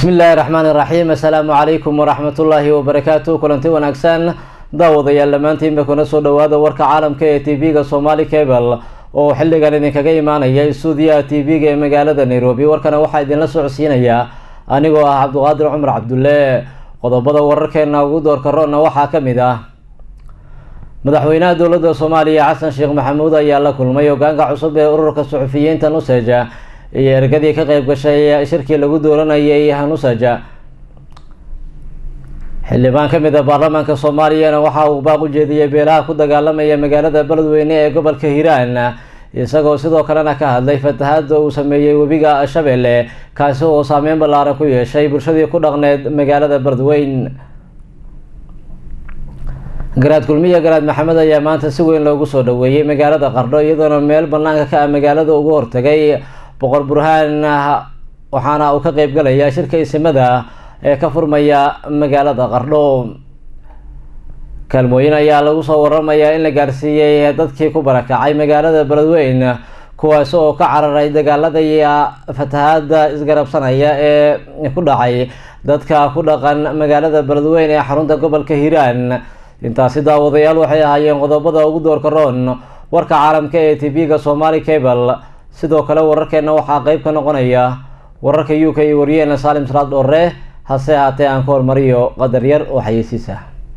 bismi illaahi raxmaani raxiim assalaamu calaykum waraxmatullaahi wabarakaatu kulanti wanaagsan daawadayaal dhammaantiinba kuna soo dhawaada warka caalamka ee t v-ga somali cable oo xilligan idinkaga imaanaya stuudiyaha t v-ga ee magaalada nairobi warkana waxaa idinla socodsiinaya anigoo ah cabduqaadir cumar cabdulle qodobada wararkeena ugu doorka roonna waxaa ka mid ah madaxweynaha dowladda soomaaliya xasan sheekh maxamuud ayaa la kulmay hogaanka cusub ee ururka suxufiyiinta nuseja iyo ergadii ka qeyb gashay shirkii lagu dooranayay nuseja xildhibaan ka mid a baarlamaanka soomaaliyana waxa uu baaq u jeediyey beelaha ku dagaalamaya magaalada beledweyne ee gobolka hiiraan isagoo sidoo kalena ka hadlay fatahaada uu sameeyey webiga shabeelle kaasi oo saameyn ballaaran ku yeeshay bulshadii ku dhaqneed magaalada beledweyn garaad kulmiya garaad maxamed ayaa maanta si weyn loogu soo dhaweeyey magaalada qardho iyadoona meel banaanka ka ah magaalada ugu hortagay boqor burhaan waxaana uu ka qeyb galaya shirka isimada ee ka furmaya magaalada qardho kaalmooyin ayaa lagu soo waramayaa in la gaarsiiyey dadkii ku barakacay magaalada beledweyn kuwaasi oo ka cararay dagaalada iyo fatahaada isgarabsanaya ee ku dhacay dadka ku dhaqan magaalada beledweyn ee xarunta gobolka hiiraan intaasi daawadayaal waxay ahaayeen qodobada ugu doorka roon warka caalamka ee t v-ga somali cable sidoo kale wararkeena waxaa qeyb ka noqonaya wararka u k iyo wariyeena saalim salaad dhoore hase haatee aan ka hormariyo qadar yar oo xayeysiisa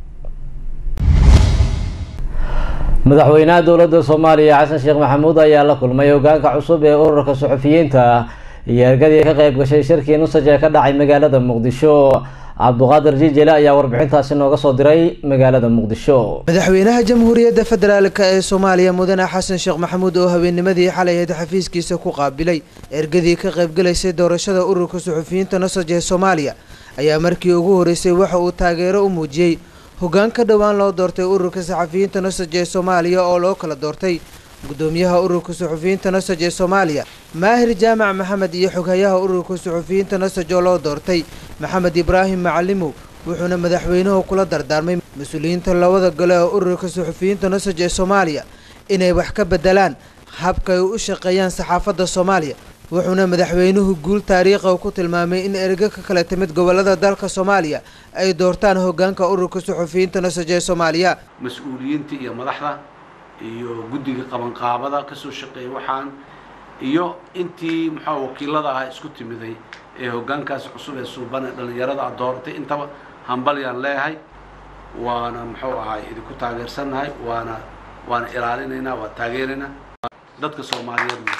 madaxweynaha dowladda soomaaliya xasan sheekh maxamuud ayaa la kulmay hogaanka cusub ee ururka suxufiyiinta iyo ergadii ka qeyb gashay shirkii nusaj ee ka dhacay magaalada muqdisho cabduqaadir jijele ayaa warbixintaasi nooga soo diray magaalada muqdisho madaxweynaha jamhuuriyadda federaalk ee soomaaliya mudane xasan sheekh maxamuud oo habeennimadii xalay ahayd xafiiskiisa ku qaabilay ergadii ka qaybgalaysay doorashada ururka suxufiyiinta nosaj ee soomaaliya ayaa markii ugu horeysay waxa uu taageero u muujiyey hoggaan ka dhowaan loo doortay ururka saxafiyiinta nosaj ee soomaaliya oo loo kala doortay gudoomiyaha ururka suxufiyiinta nosaj ee soomaaliya maahir jaamac maxamed iyo xoghayaha ururka suxufiyiinta nosaj oo loo doortay maxamed ibraahim macalimow wuxuuna madaxweynuhu kula dardaarmay mas-uuliyiinta labada gole ee ururka suxufiyiinta nosaj ee soomaaliya inay wax ka bedelaan habka ay u shaqeeyaan saxaafadda soomaaliya wuxuuna madaxweynuhu guul taariikha ku tilmaamay in ergo ka kala timid gobolada dalka soomaaliya ay doortaan hogaanka ururka suxufiyiinta nosaj ee soomaaliya mas-uuliyiinta iyo madaxda iyo guddiga qabanqaabada kasoo shaqeeyay waxaan iyo intii muxua wakiilada ah isku timiday ee hoggaankaas cusub ee suuban ee dhallinyarada a dooratay intaba hambalyaan leeyahay waana muxuu ahaay idinku taageersannahay waana waana ilaalinaynaa waa taageeraynaa dadka soomaaliyeedna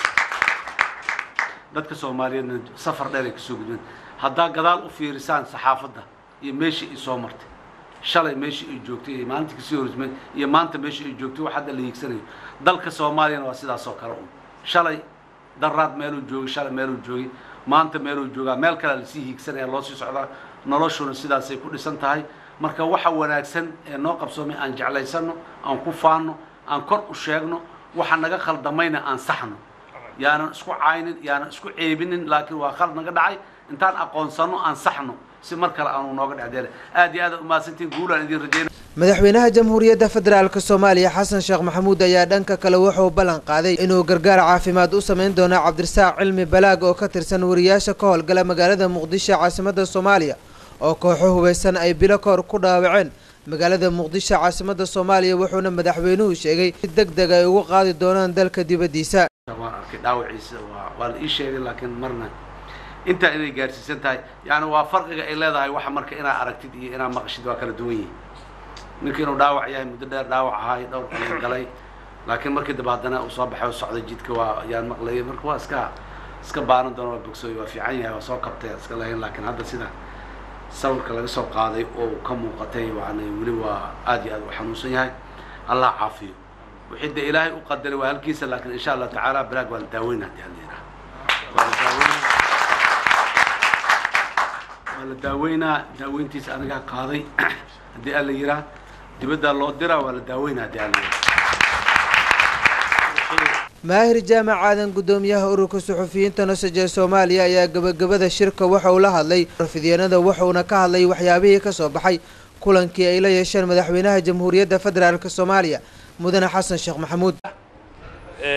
dadka soomaaliyeedna safar dheer ay kasoo gudbeen haddaa gadaal u fiirisaan saxaafadda iyo meeshii ay soo martay shalay meeshii ay joogtay iyo maalintii kasii horismay iyo maanta meeshii ay joogtay wax hadda la hiigsanayo dalka soomaaliyana waa sidaas oo kale un shalay daraad meeluu joogay shalay meeluu joogay maanta meeluu joogaa meel kalea lasii hiigsanaya loo sii socdaa noloshuna sidaasay ku dhisan tahay marka waxa wanaagsan ee noo qabsoomay aan jeclaysano aan ku faanno aan kor u sheegno waxa naga khaldamayna aan saxno yaanan isku caynin yaanan isku ceebinin laakiin waa khald naga dhacay intaan aqoonsano aan saxno si mar kale aanu nooga dhexdeela aad iyo aad umahadsantiin guulaan idin rajeyna madaxweynaha jamhuuriyadda federaalk soomaaliya xasan sheekh maxamuud ayaa dhanka kale wuxuu ballan qaaday inuu gargaar caafimaad u sameyn doono cabdirasaaq cilmi balaag oo ka tirsan wariyaasha ka howlgala magaalada muqdisho caasimadda soomaaliya oo kooxo hubeysan ay bilo kahor ku dhaawaceen magaalada muqdisho caasimadda soomaaliya wuxuuna madaxweynuhu sheegay si deg deg ay ugu qaadi doonaan dalka dibaddiisa waan arkay dhaawaciisa waa waa la ii sheegay laakiin marna intaa inay gaarsiisan tahay yani waa farqiga ay leedahay waxa marka inaad aragtid iyo inaad maqashid waa kala duwan yihin ninka inuu dhaawac yahay muddo dheer dhaawac ahaay dhowr qalin galay laakiin markii dambe haddana uu soo baxay oo socday jidka waa ayaan maqlayay marka waa iska iska baanan doona waa bogsooy waa fiican yahay waa soo kabtay iska lahayn laakiin hadda sida sawirka laga soo qaaday oo ka muuqatay yani weli waa aad iyo aad u xanuunsan yahay allah caafiyo wixii de ilaahay u qadaray waa halkiisa laakiin insha allah tacaala balaag waa la daaweynaa hadii alla yidhaha waa la daaweynaa waa la daaweynaa daaweyntiisa anigaa qaaday haddii alla yiraa dibaddaa loo diraa waa la daaweynaa haddii alla yiraa maahir jaamac aadan gudoomiyaha ururka suxufiyiinta nosaj ee soomaaliya ayaa gabagabada shirka waxa uu la hadlay rafidyanada wuxuuna ka hadlay waxyaabihii kasoo baxay kulankii ay la yeesheen madaxweynaha jamhuuriyadda federaalk soomaaliya mudane xasan sheekh maxamuud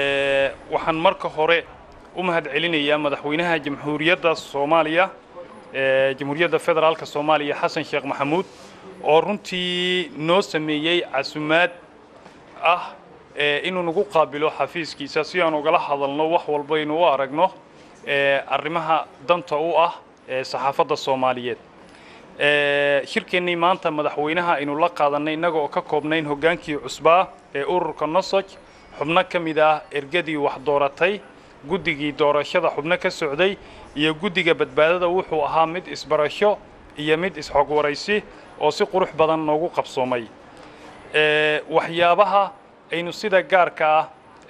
waxaan marka hore u mahad celinayaa madaxweynaha jamhuuriyadda soomaaliya jamhuuriyadda federaalka soomaaliya xasan sheekh maxamuud oo runtii noo sameeyey casumaad ah inuu nagu qaabilo xafiiskiisa si aan ugala hadalno wax walbaynu u aragno arrimaha danta u ah saxaafadda soomaaliyeed shirkeennii maanta madaxweynaha aynu la qaadanay innaga oo ka koobnayn hoggaankii cusbaa ee ururka nosoj xubno ka mid ah ergadii wax dooratay guddigii doorashada xubno ka socday iyo guddiga badbaadada wuxuu ahaa mid isbarasho iyo mid isxogwaraysi oo si qurux badan noogu qabsoomay waxyaabaha aynu sida gaarka ah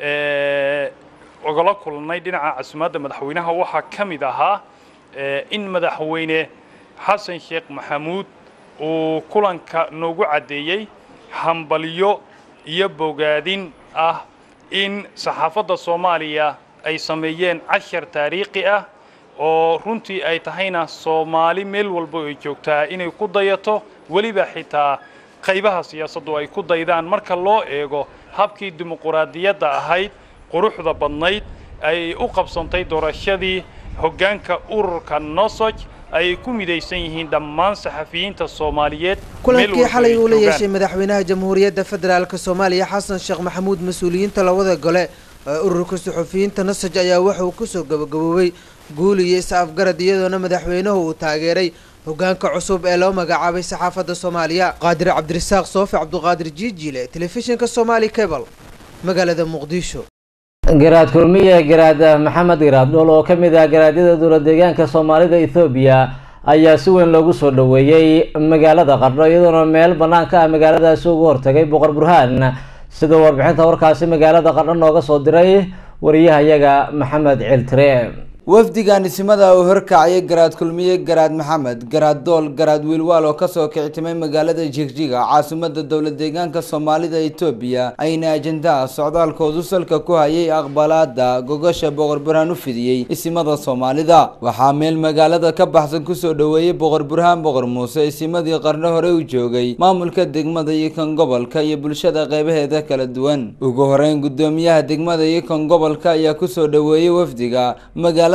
ogala kulnay dhinaca casumaadda madaxweynaha waxaa ka mid ahaa in madaxweyne xasan sheekh maxamuud uu kulanka noogu caddeeyey hambalyo iyo bogaadin ah in saxaafadda soomaaliya ay sameeyeen cashar taariikhi ah oo runtii ay tahayna soomaali meel walba ay joogtaa inay ku dayato weliba xitaa qaybaha siyaasaddu ay ku daydaan marka loo eego habkii dimuquraadiyadda ahayd quruxda badnayd ay u qabsantay doorashadii hoggaanka ururka nosoj ay ku midaysan yihiin dhammaan saxafiyiinta soomaaliyeed kulankii xalay uu la yeeshay madaxweynaha jamhuuriyadda federaalk soomaaliya xasan sheekh maxamuud mas-uuliyiinta labada gole ee ururka suxufiyiinta nasaj ayaa waxa uu kusoo gabagaboobay guul iyo is-afgarad iyadoona madaxweynuhu uu taageeray hoggaanka cusub ee loo magacaabay saxaafadda soomaaliya qaadir cabdirasaaq soofi cabduqaadir jiijiile telefishinka somaali cebal magaalada muqdisho garaad kulmiye garaad maxamed garaad dhool oo ka mid ah garaadyada dowla deegaanka soomaalida ethoobiya ayaa si weyn loogu soo dhoweeyey magaalada qardho iyadoona meel bannaan ka ah magaaladaasi ugu hortagay boqor burhaan sida warbixinta warkaasi magaalada qardho nooga soo diray wariyahayaga maxamed ciltire wafdigan isimada uu horkacayay garaad kulmiye garaad maxamed garaad dool garaad wiilwaal oo kasoo kicitimay magaalada jigjiga caasimada dowla deegaanka soomaalida etoobiya ayna ajendaha socdaalkoodu salka ku hayay aqbalaada gogosha boqor burhaan u fidiyey isimada soomaalida waxaa meel magaalada ka baxsan kusoo dhoweeyey boqor burhaan boqor muuse isimadii qarno hore u joogay maamulka degmada iyo kan gobolka iyo bulshada qeybaheeda kala duwan ugu horeyn gudoomiyaha degmada iyo kan gobolka ayaa kusoo dhoweeyey wafdiga magaala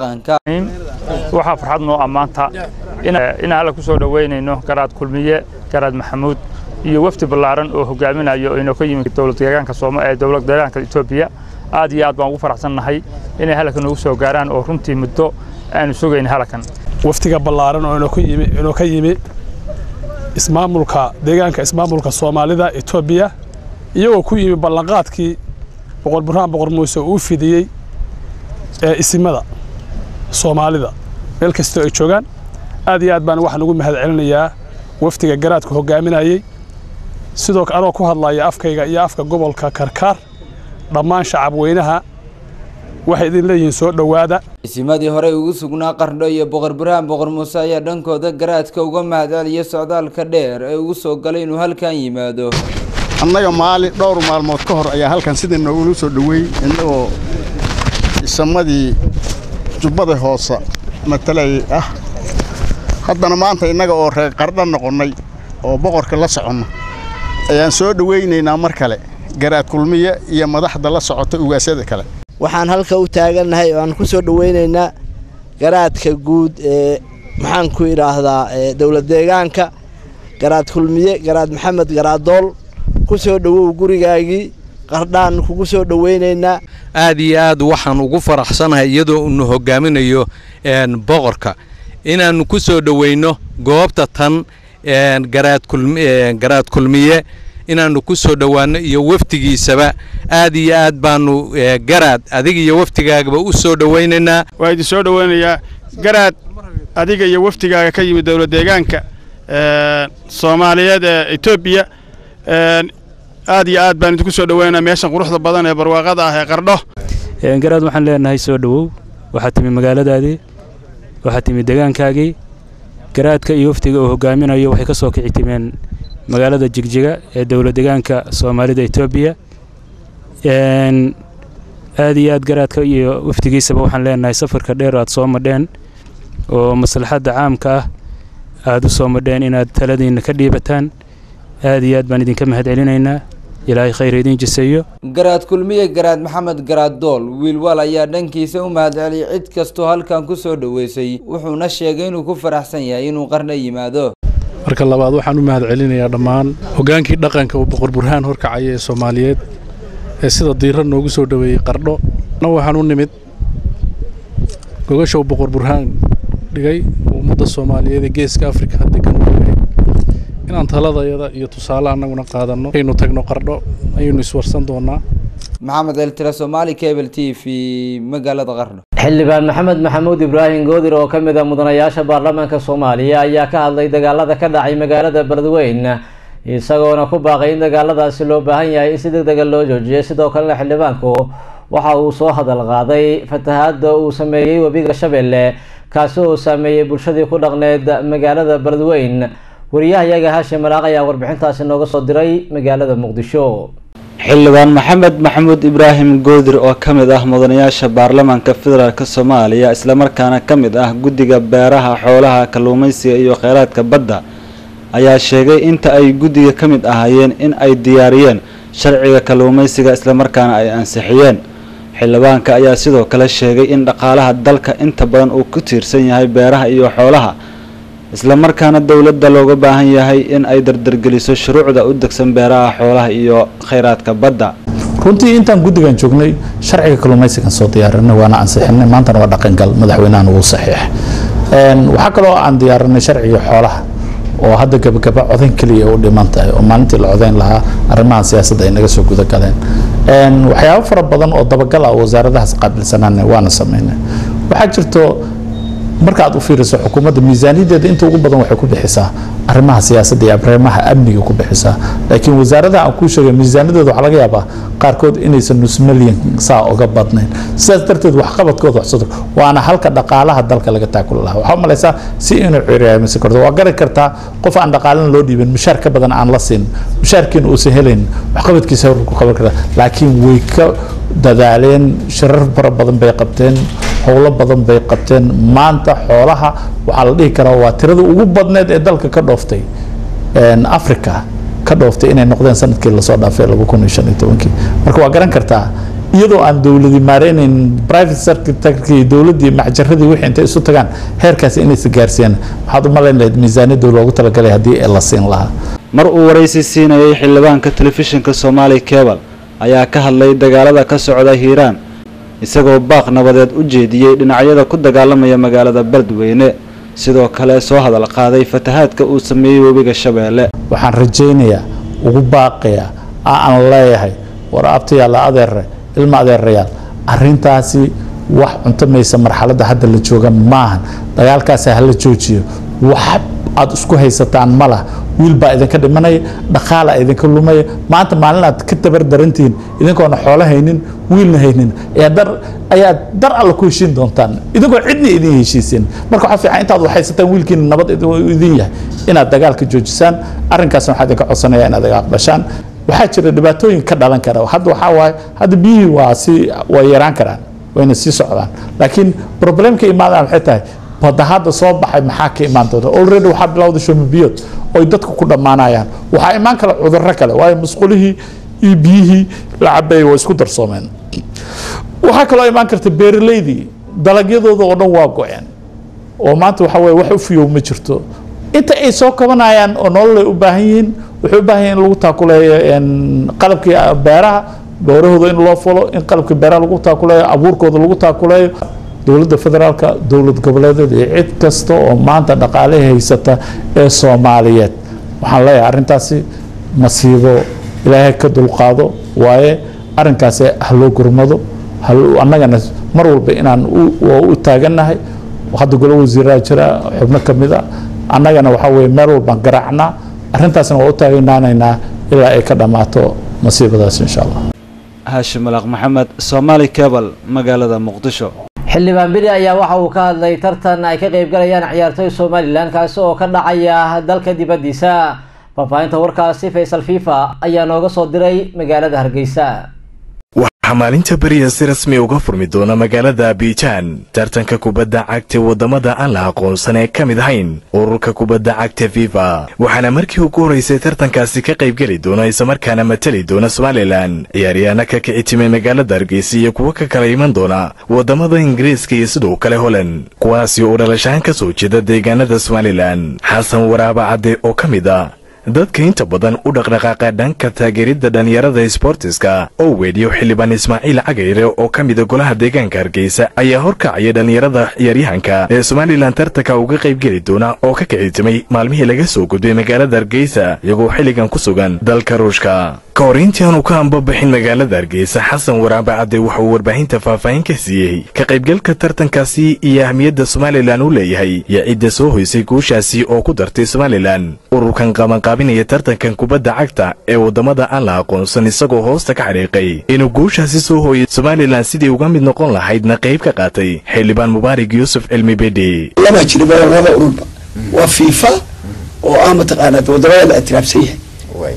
waxaa farxad noo ammaanta in alle ku soo dhoweynayno garaad kulmiye garaad maxamuud iyo wafdi ballaaran oo hogaaminayo inoo ka yimid dowlad deegaanka ee dowlad deegaanka etoobiya aad iyo aad baan ugu faraxsannahay inay halkan noogu soo gaaraan oo runtii muddo aanu sugayn halkan waftiga ballaaran oo inoo ka yimi ismaamulka deegaanka ismaamulka soomaalida etoobiya iyagoo ku yimi ballanqaadkii boqor burhaan boqor muuse uu fidiyey ee isimada soomaalida meel kastoo ay joogaan aad iyo aad baan waxaan ugu mahad celinayaa wafdiga garaadka hogaaminayey sidoo anoo ku hadlaya afkayga iyo afka gobolka karkaar dhammaan shacab weynaha waxay idin leeyihiin soo dhowaada isimadii horey ugu sugnaa qardho iyo boqor burhaan boqor muuse ayaa dhankooda garaadka uga mahad celiya socdaalka dheer ee ugu soo galay inuu halkan yimaado annaga maalin dhowr maalmood ka hor ayaa halkan sidii noogula soo dhoweey innagoo isamadii jubbada hoose matalay ah haddana maanta innaga oo reer qardha noqonnay oo boqorka la soconno ayaan soo dhowaynaynaa mar kale garaad kulmiye iyo madaxda la socota ugaasyada kale waxaan halka u taagannahay oo aan ku soo dhowaynaynaa garaadka guud ee maxaan ku idhaahdaa dowlad deegaanka garaad kulmiye garaad maxamed garaadool ku soo dhowow gurigaagii qardhaan kugu soo dhowaynaynaa aad iyo aad waxaan ugu faraxsanahay iyadoo unu hogaaminayo boqorka inaannu ku soo dhoweyno goobta tan garaad kulmiye inaannu ku soo dhowaanno iyo wafdigiisaba aad iyo aad baannu garaad adiga iyo wafdigaagaba u soo dhowaynaynaa waa idin soo dhowaynayaa garaad adiga iyo wafdigaaga ka yimid dowlad deegaanka soomaaliyeed ee etoobiya aad iyo aad baan idinku soo dhoweynaa meeshan quruxda badan ee barwaaqada ah ee qardho garaad waxaan leenahay soo dhowow waxaad timi magaaladaadii waxaad timi degaankaagii garaadka iyo wafdiga uu hogaaminayo waxay ka soo kici timeen magaalada jigjiga ee dowlad degaanka soomaalida etoobiya aad iyo aad garaadka iyo wafdigiisaba waxaan leenahay safarka dheer aad soo madheen oo maslaxadda caamka ah aad u soo madheen inaad taladiinna ka dhiibataan aad iyo aad baan idinka mahad celinaynaa ilaahay khayr idiin jiseeyo garaad kulmiye garaad maxamed garaad dool wiilwaal ayaa dhankiisa u mahadceliyay cid kastoo halkan ku soo dhoweysay wuxuuna sheegay inuu ku faraxsan yahay inuu qarna yimaado marka labaad waxaan u mahad celinayaa dhammaan hoggaankii dhaqanka uu boqor burhaan horkacaya ee soomaaliyeed ee sida diira noogu soo dhoweeyey qardho na waxaan u nimid gogasha uu boqor burhaan dhigay ummadda soomaaliyeed ee geeska afrika degan u dhigay inaan taladayada iyo tusaale annaguna qaadanno aynu tagno qardho ayaynu iswarsan doonaa maxamed eltira somaali cable t v magaalada qardho xildhibaan maxamed maxamuud ibraahim goodir oo ka mid a mudanayaasha baarlamaanka soomaaliya ayaa ka hadlay dagaalada ka dhacay magaalada beledweyn isagoona ku baaqay in dagaaladaasi loo baahan yahay in si deg dega loo joojiyo sidoo kalena xildhibaanku waxa uu soo hadal qaaday fatahaada uu sameeyey webiga shabeelle kaasi oo saameeyey bulshadii ku dhaqneed magaalada beledweyn wariyahayaga haashim malaaq ayaa warbixintaasi nooga soo diray magaalada muqdisho xildhibaan maxamed maxamuud ibraahim goodir oo ka mid ah mudanayaasha baarlamaanka federaalk soomaaliya islamarkaana ka mid ah guddiga beeraha xoolaha kalluumaysiga iyo kheyraadka badda ayaa sheegay inta ay guddiga ka mid ahaayeen in ay diyaariyeen sharciga kalluumaysiga islamarkaana ay ansixiyeen xildhibaanka ayaa sidoo kale sheegay in dhaqaalaha dalka inta badan uu ku tiirsan yahay beeraha iyo xoolaha islamarkaana dowladda looga baahan yahay in ay dardargeliso shuruucda u degsan beeraha xoolaha iyo kheyraadka badda runtii intaan guddigan joognay sharciga kalluumaysigan soo diyaarinay waana ansixinay maantana waa dhaqangal madaxweynahan wuu saxiix waxaa kaloo aan diyaarinay sharciga xoolaha oo hadda gabagaba codayn keliya u dhiman tahay oo maalintii la codayn lahaa arrimahan siyaasadda ay naga soo guda galeen waxyaabo fara badan oo dabagal ah wasaaradahaas qaabilsanaana waana sameynay waxaa jirto marka aad u fiiriso xukuumadda miisaaniyadeeda inta ugu badan waxay ku bixisaa arrimaha siyaasadda iyo arrimaha amniga ku bixisaa laakiin wasaaradaha aan kuu sheegay miisaaniyadooda waxaa laga yaabaa qaarkood inaysan nus milyan saa uga badnayn sidaas darteed waxqabadkooda waxsado waana halka dhaqaalaha dalka laga taakuli lahaa waxaa u malaysaa si inuu ciryaamisi karto waa gari kartaa qof aan dhaqaalana loo dhiibin mushaar ka badan aan la siin mushaarkiina uusan helayn waxqabadkiisa hor ku qaban kartaa laakiin way ka dadaaleen shirar fara badan bay qabteen howlo badan bay qabteen maanta xoolaha waxaa la dhihi karaa waa tirada ugu badneed ee dalka ka dhooftay africa ka dhooftay inay noqdeen sanadkii lasoo dhaafay laba kun iyo shan iyo tobankii marka waa garan kartaa iyadoo aan dowladi maareynayn private sectorkii iyo dowladdii macjaradii wixii intay isu tagaan heerkaasi inaysa gaarsiiyaan waxaad u malayn lahayd miisaaniyadda loogu talagalay haddii la siin lahaa mar uu waraysi siinayay xildhibaanka telefishinka soomaali cebal ayaa ka hadlay dagaalada ka socda hiiraan isagoo baaq nabadeed u jeediyey dhinacyada ku dagaalamaya magaalada beledweyne sidoo kale soo hadal qaaday fatahaadka uu sameeyey webiga shabeelle waxaan rajaynayaa ugu baaqayaa aan leeyahay war abtayaalla adeere ilma adeerayaal arrintaasi wax cuntamaysa marxaladda hadda la jooga maahan dagaalkaasi hala joojiyo wax aad isku haysataan ma lah wiil baa idinka dhimanaya dhaqaala idinka lumaya maanta maalin aad ka tabar darantihiin idinkoona xoolo haynin wiilna haynin ayaad dar alla ku heshiin doontaan idinkoo cidna idin heshiisin marka waxaa fiican intaad waxhaysataan wiilkiina nabad idin yahay inaad dagaalka joojisaan arrinkaasna waxaa idinka codsanaya inaad iga aqbashaan waxaa jira dhibaatooyin ka dhalan kara hadda waxaa waaye hadda biyihii waa si way yaraan karaan wayna sii socdaan laakiin problemka imaadaan waxay tahay badda hadda soo baxay maxaa ka imaan doona already waxaa bilowda shumabiyood oy dadka ku dhammaanayaan waxaa imaan kale cudurro kale waayo musqulihii iyo biyihii la cabeeyay waa isku darsoomeen waxaa kaloo imaan karta beeraleydii dalagyadooda oo dhan waa go-een oo maanta waxa weye wax u fiyow ma jirto inta ay soo kabanayaan oo nololay u baahan yihiin waxay u baahan yihin in lagu taakuleeyo qalabkii beeraha beerahooda in loo fulo in qalabkii beeraha lagu taakuleeyo abuurkooda lagu taakuleeyo dowladda federaalka dowlad goboleedeed iyo cid kasta oo maanta dhaqaalaha haysata ee soomaaliyeed waxaan leeyahay arrintaasi masiibo ilaahay ka dulqaado waaye arrinkaasi ha loo gurmado annagana mar walba inaan u taagannahay hadda golo wasiiraa jira xubno ka mid a annagana waxaa weye meel walbaan garaacnaa arrintaasna waa u taaganaanaynaa ilaa ay ka dhammaato masiibadaas insha allah haashim malaaq maxamed soomaali cebal magaalada muqdisho xildhibaan beri ayaa waxa uu ka hadlay tartan ay ka qeybgalayaan ciyaartoy somalilan kaasi oo ka dhacaya dalka dibaddiisa faahfaahinta warkaasi faysal fifa ayaa nooga soo diray magaalada hargeysa waxaa maalinta beriya si rasmi uga furmi doona magaalada abijaan tartanka kubadda cagta waddamada aan la aqoonsan ee ka mid ahayn ururka kubadda cagta fifa waxaana markii ugu horeysay tartankaasi ka qaybgeli doona islamarkaana matali doona somalilan ciyaaryahaana ka kici timay magaalada hargeysa iyo kuwo ka kala iman doona waddamada ingiriiska iyo sidoo kale holand kuwaasi oo dhalashaan ka soo jeeda deegaanada somalilan xasan waraaba cadde oo ka mid ah dadka inta badan u dhaqdhaqaaqa dhanka taageeridda dhallinyarada sbortiska oo weedhiyo xildhibaan ismaaciil cagayre oo ka mida golaha deegaanka hargeysa ayaa horkacaya dhallinyarada ciyaaryahanka ee somalilan tartanka uga qaybgeli doona oo ka kicitimay maalmihii laga soo gudbay magaalada hargeysa iyagoo xilligan ku sugan dalka ruushka ka hor intii aanu ka ambabixin magaalada hargeysa xasan waraabe cadde waxa uu warbaahinta faahfaahin ka siiyey ka qaybgalka tartankaasi iyo ahmiyadda somalilan uu leeyahay iyo cidda soo hoysay guushaasi oo ku dartay somalilan ururkan qabanqaabinaya tartankan kubadda cagta ee waddamada aan la aqoonsan isagoo hoosta ka xadhiiqay inuu guushaasi soo hooyay somalilan sidii uga mid noqon lahaydna qayb ka qaatay xildhibaan mubaarig yuusuf cilmi bedhi laba jiriba laba ururba waa fiifa oo ah mataqaanaa waddamada la ictiraafsan yahay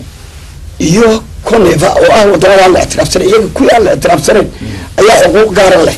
iyo coneva oo ah wadamada aan la ictiraafsanayn iyaga kuwii aan la ictiraafsanayn ayaa xuquuq gaara leh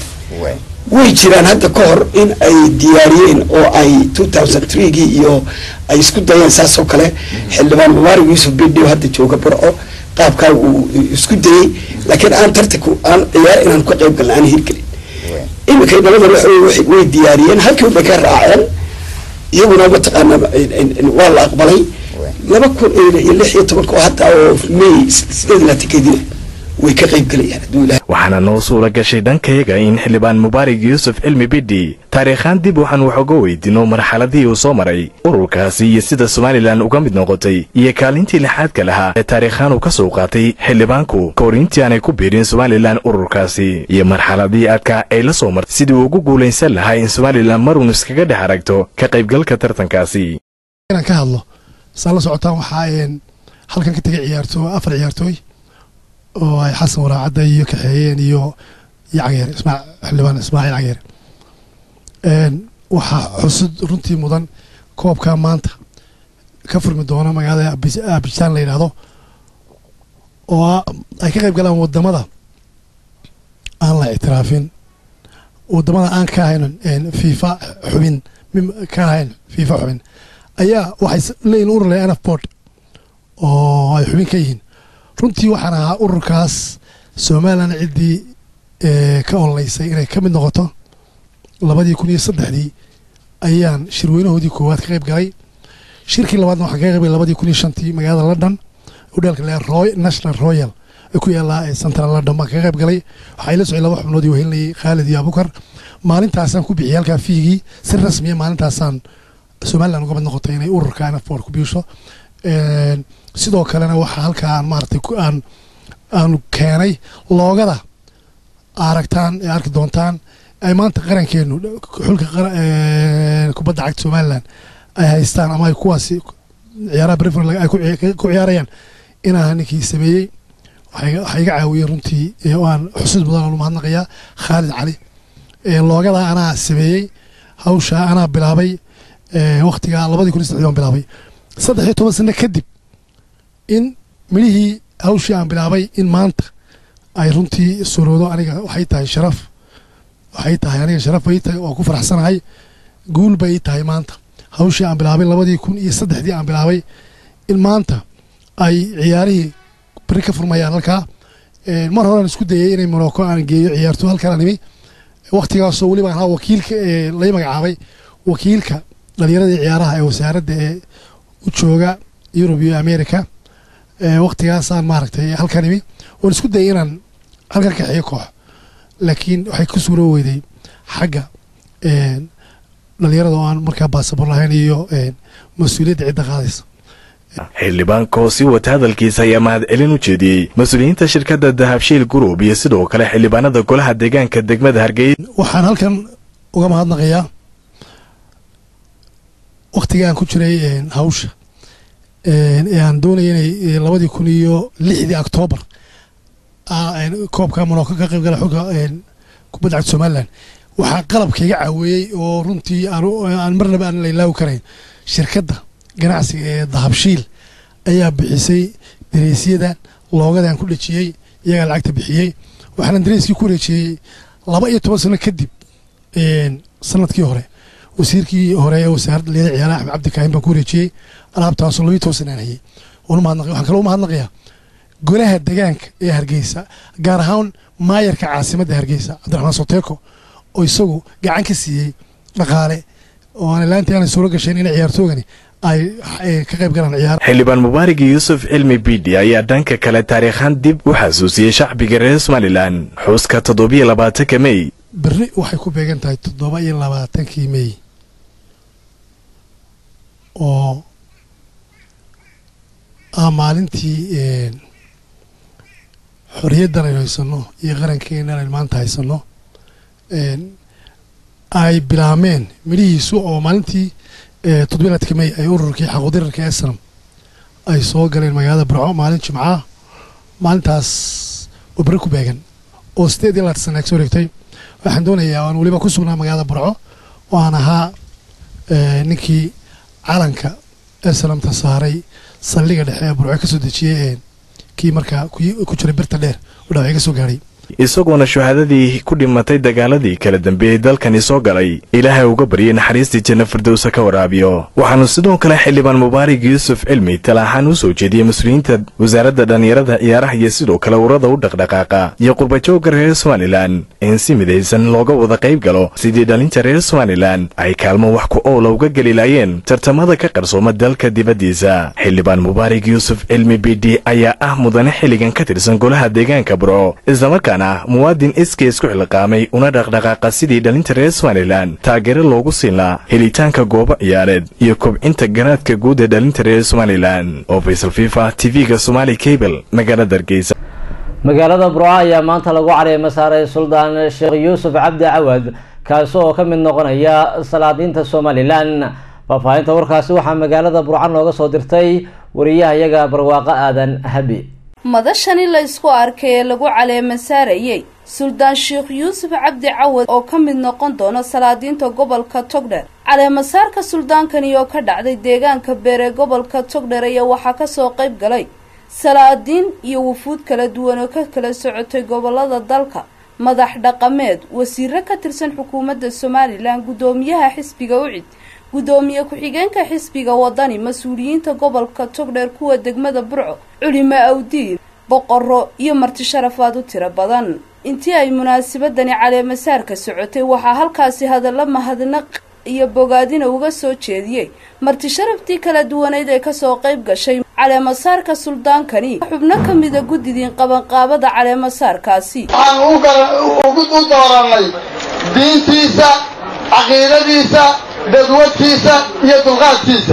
way jiraan hadda ka hor in ay diyaariyeen oo ay two thousand threegii iyo ay isku dayeen saas oo kale xildhibaan mubaarig yuusuf bidhi oo hadda jooga barco qaabkaa uu isku dayey laakiin aan tartanku aan ciyaar inaan ka qayb galna aan hirgelin iminkay nabada waxa way diyaariyeen halkii bay ka raaceen iyaguna mataqaana waa la aqbalay laba kun iyo lix iyo tobanka oo hadda oo may sideed iyo labaatankeedina way ka qayb galayaan hadduu ilahay waxaana noo suura gashay dhankayaga in xildhibaan mubaarig yuusuf cilmi bidhi taariikhaan dib waxaan wax uga weydiino marxaladii uu soo maray ururkaasi iyo sida somalilan uga mid noqotay iyo kaalintii lixaadka lahaa ee taariikhaan uu ka soo qaatay xildhibaanku ka hor intii aanay ku biirin somalilan ururkaasi iyo marxaladii adkaa ay la soo martay sidii uu ugu guulaysan lahaa in somalilan maruun iskaga dhex aragto ka qaybgalka tartankaasi inaan ka hadlo saa la socotaan waxaa halkan ka tegay ciyaartoo afar ciyaartooy oo ay xasan waraacadda iyo kaxeeyeen iyo iyo cageere ismaa xildhibaan ismaaciil cageere waxaa xusud runtii mudan koobka maanta ka furmi doona magaalada abijaan la yidhaahdo oo ay ka qayb galaan wadamada aan la ictiraafin wadamada aan ka ahayn fifa xubin ka ahayn fifa xubin ayaa waxay leeyihin urur le nf board oo ay xubin ka yihiin runtii waxaan ahaa ururkaas somalilan ciddii ka ololeysay inay ka mid noqoto labadii kun iyo saddexdii ayaan shirweynahoodii koowaad ka qayb galay shirkii labaadna waxaan kaga qayb galay labadii kun iyo shantii magaalada london udheelka le roy national royal ee ku yaallaa central london baan kaga qayb galay waxaa ila socday laba xubnood ii wehelinayay khaalid iyo abukar maalintaasaan ku bixiyay halkaa fiigii si rasmiya maalintaasaan somalilan uga mid noqotay inay ururka nfbord ku biisho sidoo kalena waxaa halkaa maaratay aan aanu keenay loogada aragtaan ee arki doontaan ay maanta qarankeenu xulka kubadda cagta somalilan ay haystaan ama ay kuwaasi ciyaaraha brefr ay ku ciyaarayaan inaa ninkii sameeyey waxaa iga caawiyey runtii aan xusuus mudan aan u mahadnaqayaa khaalid cali loogada anaa sameeyey hawsha anaa bilaabay waktiga labadii kun iyo saddexdii baan bilaabay saddex iyo toban sano kadib in midhihii hawshii aan bilaabay in maanta ay runtii suroodo aniga waxay tahay sharaf waxay tahay aniga sharaf bay tahay waa ku faraxsanahay guul bay tahay maanta hawshii aan bilaabay labadii kun iyo saddexdii aan bilaabay in maanta ay ciyaarihii beri ka furmayaan halkaa mar horean isku dayay inay morocco aan geeyo ciyaarto halkaan nimi waktigaasoo weliba ahaa wakiilka ee lay magacaabay wakiilka dhalinyaradii ciyaaraha ee wasaaradda ee u jooga yurub iyo america waktigaasaan maaragtay halkan imi waan isku dayay inaan halkan kaxeeyo koox laakiin waxay ku suuro weyday xagga dhalinyarada oo aan markaa baasabor lahayn iyo mas-uuliyadda cidda qaadaysa xildhibaanka oo sii wata hadalkiisa ayaa mahadcelin u jeediyey mas-uuliyiinta shirkadda dahabshiil group iyo sidoo kale xildhibaanada golaha deegaanka degmada hargeysa waxaan halkan uga mahadnaqayaa waktiga aan ku jiray hawsha ee aan doonaya inay labadii kun iyo lixdii octoobar koobka monoko ka qayb gala xulka kubadda cagta somalilan waxaa qalabka iga caaweeyey oo runtii aan marnaba aan la ilaawi karayn shirkadda ganacsiga ee dahabshiil ayaa bixisay dareysyada loogadaan ku dhejiyey iyagaa lacagta bixiyey waxaana dareyskii ku wareejiyey laba iyo toban sano kadib sanadkii hore wasiirkii hore ee wasaaradda leeda ciyaaraha axmed cabdi kaahin baan ku wareejiyey alaabtaasoo labiyo toban sanaan hayay waxaan kaloo umahadnaqayaa golaha degaanka ee hargeysa gaar ahaan maayarka caasimadda hargeysa cabdiraxmaan soteeko oo isagu gacan ka siiyey dhaqaale oo aan laantii aanay suuro gashayn in ciyaartoogani ay ka qayb galaan ciyaar xildhibaan mubaarig yuusuf cilmi bidhi ayaa dhanka kale taariikhaan dib u xasuusiyey shacbiga reer somalilan xuska toddobiyo labaatanka mey berri waxay ku beegan tahay toddoba iyo labaatankii mey oo ah maalintii xorriyaddan aynu haysanno iyo qarankeennan aynu maanta haysanno ay bilaameen midhihiisu oo maalintii toddobiy labatanka mey ay ururkii xaquudirarka esnam ay soo galeen magaalada barco maalin jimcaha maalintaas oo berri ku beegan oo sideed iyo labaatan sana ag soo wareegtay waxaan doonayaa aan weliba ku sugnaa magaalada barco oo aan ahaa ninkii calanka esnamta saaray saldhiga dhexe ee burco ka soo dejiyey kii markaa ku jiray birta dheer oo dhaawacyo ka soo gaadhay isagoona shuhaadadii ku dhimatay dagaaladii kala dambeeyey dalkani soo galay ilaahay uga baryay naxariistii janno firdowsa ka waraabiyo waxaanu sidoo kale xildhibaan mubaarig yuusuf cilmi talaaxaan u soo jeediyey mas-uuliyiinta wasaaradda dhallinyarada ciyaaraha iyo sidoo kale urada u dhaqdhaqaaqa iyo qurbajoogga reer somalilan in si midaysan looga wada qayb galo sidii dhalinta reer somalilan ay kaalmo wax ku oola uga geli laayeen tartamada ka qarsooma dalka dibaddiisa xildhibaan mubaarig yuusuf cilmi bidhi ayaa ah mudane xilligan ka tirsan golaha deegaanka burco islamarkaa muwaadin iskii isku xilqaamay una dhaqdhaqaaqa sidii dhalinta reer somalilan taageero loogu siin lahaa helitaanka goobo ciyaareed iyo kobcinta garaadka guud ee dhalinta reer somalilan oo faysal fifa tv-ga somaali cable magaalada hargeysa magaalada burco ayaa maanta lagu caleema saaray suldaan sheekh yuusuf cabdi cawad kaasi oo ka mid noqonaya salaadiinta somalilan faahfaahinta warkaasi waxaa magaalada burco nooga soo dirtay wariyahayaga barwaaqo aadan habi madashani la isku arkay ee lagu caleema saarayey suldaan sheekh yuusuf cabdi cawad oo ka mid noqon doona salaadiinta gobolka togdher caleemasaarka suldaankani oo ka dhacday deegaanka beer ee gobolka togdher ayaa waxaa kasoo qayb galay salaadiin iyo wufuud kala duwan oo ka kala socotay gobolada dalka madax dhaqameed wasiiro ka tirsan xukuumadda somalilan guddoomiyaha xisbiga ucid guddoomiye ku-xigeenka xisbiga wadani mas-uuliyiinta gobolka togdheer kuwa degmada burco culimo awdiin boqoro iyo marti sharafaad u tiro badan intii ay munaasabadani caleemasaarka socotay waxaa halkaasi hadallo mahadnaq iyo bogaadina uga soo jeediyey marti sharaftii kala duwaneyd ee kasoo qayb gashay caleemasaarka suldaankani xubno ka mida guddidiin qabanqaabada caleemasaarkaasi waxaan u dooranay diintiisa caqiidadiisa dadwadkiisa iyo dulqaadkiisa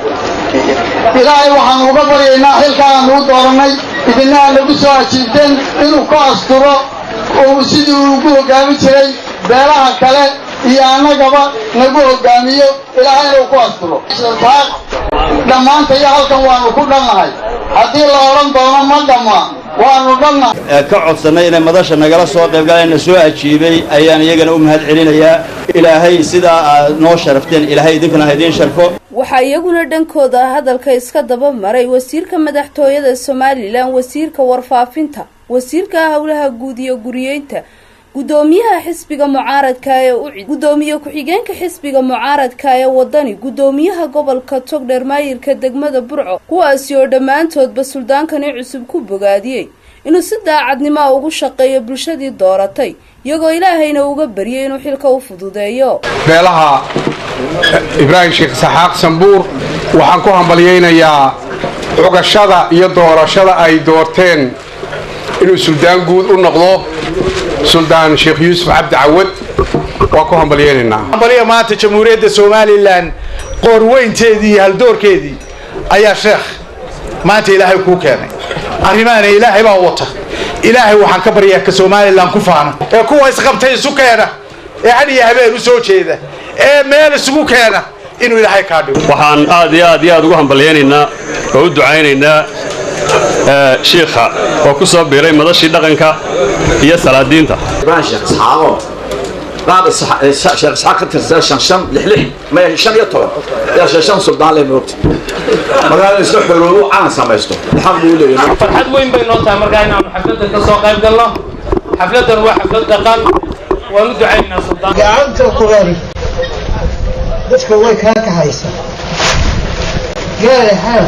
ilaahay waxaan uga baryaynaa xilkaan u doorannay idinaha nagu soo ajiibteen inuu ku asturo oo sidii uu ugu hoggaamin jiray beelaha kale iyo annagaba nagu hoggaamiyo ilaahay inuu ku asturo dhammaantayo halkan waannu ku dhannahay haddii la odhan doono ma dhamma waannu dhannahay ka codsanay inay madasha nagala soo qaybgaleen na soo ajiibay ayaan iyagana u mahad celinayaa ilaahay sidaa aad noo sharafteen ilaahay idinkana ha idiin sharfo waxaa iyaguna dhankooda hadalka iska daba maray wasiirka madaxtooyada somalilan wasiirka warfaafinta wasiirka howlaha guud iyo guriyeynta guddoomiyaha xisbiga mucaaradka ee ucid guddoomiye ku-xigeenka xisbiga mucaaradka ee wadani guddoomiyaha gobolka togdheer maayirka degmada burco kuwaasi oo dhammaantoodba suldaankani cusub ku bogaadiyey inuu si daacadnimoa ugu shaqeeyo bulshadii dooratay iyagoo ilaahayna uga baryay inuu xilka u fududeeyo beelaha ibraahim sheekh saxaaq sambuur waxaan ku hambalyaynayaa cugashada iyo doorashada ay doorteen inuu suldaan guud u noqdo suldaan sheekh yuusuf cabdi cawad waa ku hambalyaynaynaa hambalya maanta jamhuuriyadda somalilan qoorweynteedii iyo haldoorkeedii ayaa sheekh maanta ilaahay kuu keenay arrimahana ilaahay baa wata ilaahay waxaan ka baryaa ka somalilan ku faana ee kuwa isqabtay isu keena ee had iyo habeen u soo jeeda ee meel isugu keena inuu ilaahay kaa dhigo waxaan aad iyo aad iyo aad ugu hambalyaynaynaa oo u ducaynaynaa shiikha oo ku soo biiray madashii dhaqanka iyo salaadiinta بعد شيخ اسحاق ترسل شن شن لحلح ما شن يطلع يا شن شن سلطان لي موقت magaalada isla xorowo aan samaysto xaq buu leeyahay farxad weyn bay noo tahay markaa inaanu xafladda ka soo qayb galno xafladan waa xaflad dhaqan waan u ducaynaynaa suldaan gacanta quran dadka way kaa kaxaysa gaari xaaf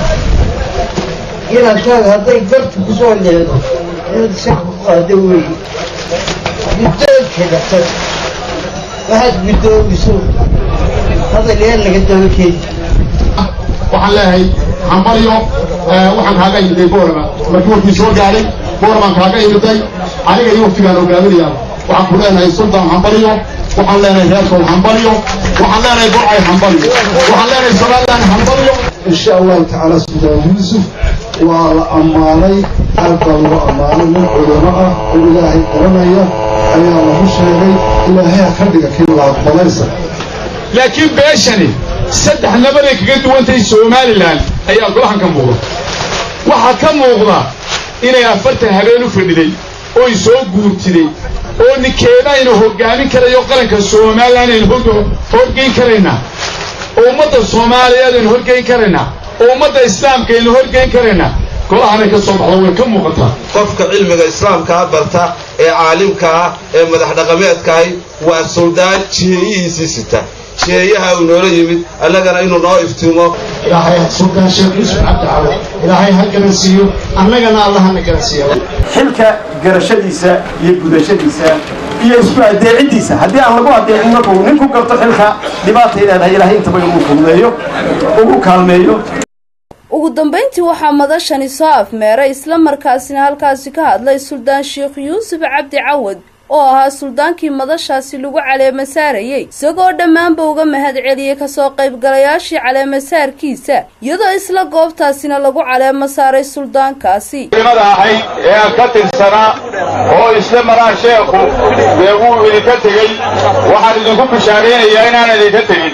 inankaaga hadday gartu ku soo leedo inaad sax ku qaado weeye guddoonkeeda tag waxaad guddoomiso hadal yaan laga daba keeni waxaan leeyahay hambalyo waxaan kaaga imiday boorama markii warkii soo gaadhay booramaan kaaga imiday aniga iyo waqtigaan hogaaminayaa waxaan ku leenahay sultan hambalyo waxaan leenahay reerkood hambalyo waxaan leenahay burcay hambalyo waxaan leenahay somaliland hambalyo insha allahu tacaala sultaan yuusuf waa la ammaanay aad baa lagu ammaanay nin culimo ah oo ilaahay garanaya ayaa lagu sheegay ilaahay ha ka dhiga kii la aqbalaysa laakiin beeshani saddex nabaday kaga duwantahay somalilan ayaa golahan ka muuqda waxaa ka muuqda inay afartan habeen u fadhiday oy soo guurtiday oo ninkeeda aynu hoggaamin karayo qaranka somalilan aynu horgeyn karaynaa oo ummadda soomaaliyeed aynu horgeyn karaynaa oo ummadda islaamka aynu horgeyn karaynaa golahanay ka soo baxda way ka muuqataa qofka cilmiga islaamkaa barta ee caalimka ah ee madax dhaqameedkaahi waa suldaan jeeyihiisii sita jeeyaha uu noola yimid annagana inuu noo iftiimo ilaahay sultaan sheekh yuusuf cabdicali ilaahay ha garansiiyo annagana allahana garansiiya xilka garashadiisa iyo gudashadiisa iyo isku adeeciddiisa haddii aan lagu adeecin markuu ninku garto xilka dhibaatay leedahay ilaahay intaba inuu fududeeyo ugu kaalmeeyo ugu dambayntii waxaa madashani soo afmeeray islamarkaasina halkaasi ka hadlay suldaan sheekh yuusuf cabdi cawad oo ahaa suldaankii madashaasi lagu caleema saarayey isagoo dhammaanba uga mahad celiyey kasoo qaybgalayaashii caleemasaarkiisa iyadoo isla goobtaasina lagu caleema saaray suldaankaasi culimada ahayd ee aan ka tirsanaa oo isla maraa sheekhu dee wuu idinka tegey waxaan idinku bishaaraynayaa inaan idinka tegin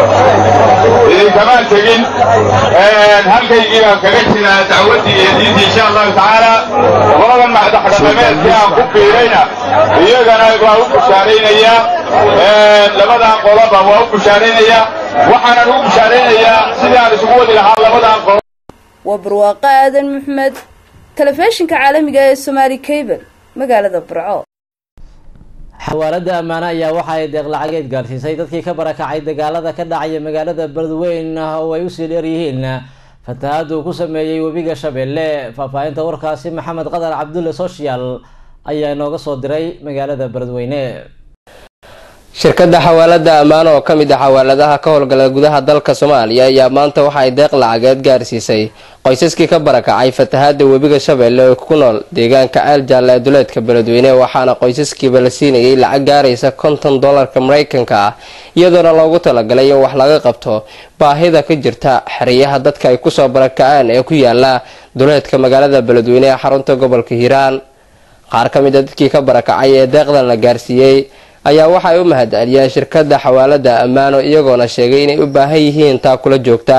idinkamaan tegin halkaygii baan kaga jiraa dacwaddii iyo diintii insha allahu tacaala qoladan madaxdhaqameedkii aan ku biirayna iyagana waa u bushaaraynayaa labadan qoloba waa u bushaaraynayaa waxaanan ugu bushaaraynayaa sidii aan isugu wadi lahaa labadan qolo waa barwaaqo aadan maxmed telefishinka caalamiga ee somaali cable magaalada burco xawaalada ammaane ayaa waxa ay deeq lacageed gaarsiisay dadkii ka barakacay dagaalada ka dhacaya magaalada beledweyn oo ay usii dheer yihiin fatahaada uu ku sameeyey webiga shabeelle faahfaahinta warkaasi maxamed qadar cabdulle social ayaa inooga soo diray magaalada beledweyne shirkadda xawaalada ammaan oo ka mid ah xawaaladaha ka howlgala gudaha dalka soomaaliya ayaa maanta waxa ay deeq lacageed gaarsiisay qoysaskii ka barakacay fatahaada webiga shabeelle oo ku nool deegaanka ceel jaalle ee duleedka beledweyne waxaana qoysaskiiba la siinayay lacag gaaraysa konton dollarka mareykanka ah iyadoona loogu talagalay in wax laga qabto baahida ka jirta xeryaha dadka ay kusoo barakaceen ee ku yaala duleedka magaalada beledweyne ee xarunta gobolka hiiraan qaar ka mid a dadkii ka barakacay ee deeqdan la gaarsiiyey ayaa waxaay u mahad celiyeen shirkadda xawaalada ammaano iyagoona sheegay inay u baahan yihiin taa kula joogta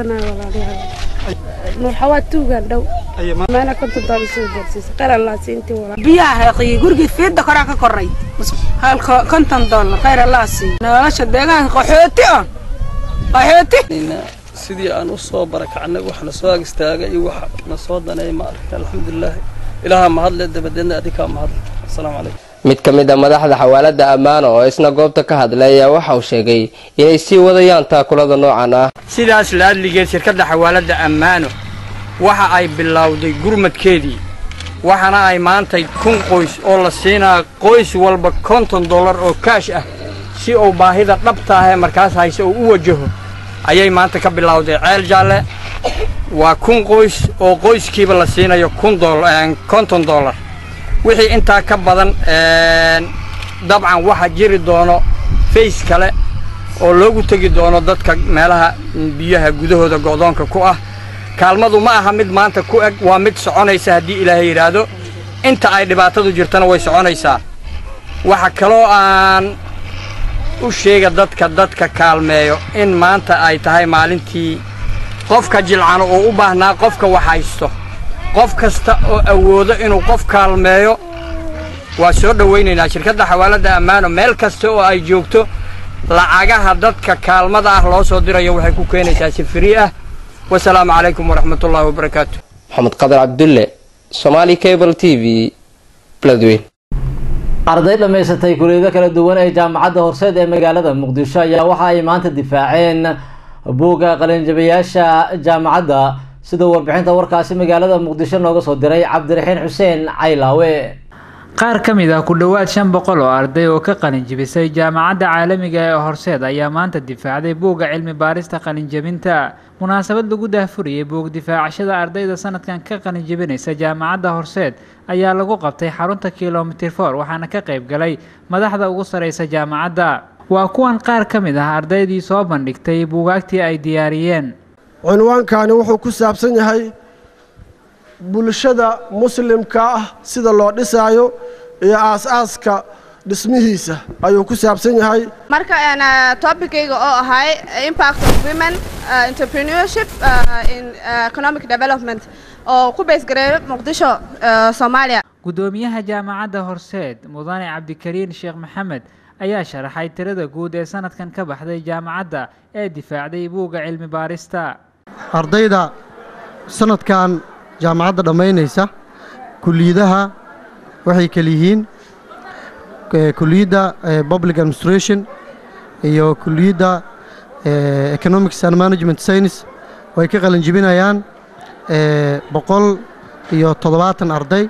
biyaha xeeqiyi gurigii fiidda koraa ka koray halka konton dollar khayr allah siiyo nolosha deegaanka qaxooti on qaxooti sidii aan u soo barakacnay wax na soo ag istaagay iyo wax na soo danay ma arka alxamdulilah ilaaha mahadle dabadeedna adinkaa mahadle asalaamu calaykum mid ka mid a madaxda xawaalada ammaano oo isna goobta ka hadlay ayaa waxa uu sheegay inay sii wadayaan taakulada noocan ah sidaas laadligeed shirkadda xawaalada ammaano waxa ay bilowday gurmadkeedii waxaana ay maantay kun qoys oo la siinaa qoys walba konton dollar oo kaash ah si uu baahida dhabta ah ee markaas hayse uu u wajaho ayay maanta ka bilowday ceel jaalle waa kun qoys oo qoyskiiba la siinayo kun konton dollar wixii intaa ka badan dabcan waxaa jiri doono fays kale oo loogu tegi doono dadka meelaha biyaha gudahooda go'doonka ku ah kaalmadu ma aha mid maanta ku eg waa mid soconaysa haddii ilaahay yidhaahdo inta ay dhibaatadu jirtana way soconaysaa waxa kaloo aan u sheega dadka dadka kaalmeeyo in maanta ay tahay maalintii qofka jilcano oo u baahnaa qofka wax haysto qof kasta oo awoodo inuu qof kaalmeeyo waa soo dhowaynaynaa shirkadda xawaalada ammaano meel kasta oo ay joogto lacagaha dadka kaalmada ah loo soo dirayo waxay ku keenaysaa si frii ah wasalaamu calaykum waraxmatullaahi wabarakaatu maxamed qadar cabdulle somaali cable t v beledweyn arday dhammaysatay kuliyado kala duwan ee jaamacadda horseed ee magaalada muqdisho ayaa waxa ay maanta difaaceen buugga qalinjabayaasha jaamacadda sida warbixinta warkaasi magaalada muqdisho nooga soo diray cabdiraxiin xuseen caylaawe qaar ka mid ah ku dhowaad shan boqol oo arday oo ka qalinjibisay jaamacadda caalamiga ee horseed ayaa maanta difaacday buugga cilmi baarista qalinjabinta munaasabad lagu daahfuriyey buug difaacashada ardayda sanadkan ka qalinjibinaysa jaamacadda horseed ayaa lagu qabtay xarunta kilomitir for waxaana ka qayb galay madaxda ugu sareysa jaamacadda waa kuwan qaar ka mid ah ardaydii soo bandhigtay buugaagtii ay diyaariyeen cinwaankani wuxuu ku saabsan yahay bulshada muslimka ah sida loo dhisaayo iyo aas-aaska dhismihiisa ayuu ku saabsan yahay marka topicayga oo ahay impact of women uh, entrepreneurship uh, in uh, economic development oo ku beysgareeyo muqdisho soomaaliya gudoomiyaha jaamacadda horseed mudane cabdikariin sheekh maxamed ayaa sharaxay tirada guud ee sanadkan ka baxday jaamacadda ee difaacday buugga cilmi baarista ardayda sanadkan jaamacadda dhammaynaysa kuliyadaha waxay kala yihiin kuliyadda public administration iyo kuliyadda economics and management science oo ay ka qalin jibinayaan boqol iyo toddobaatan arday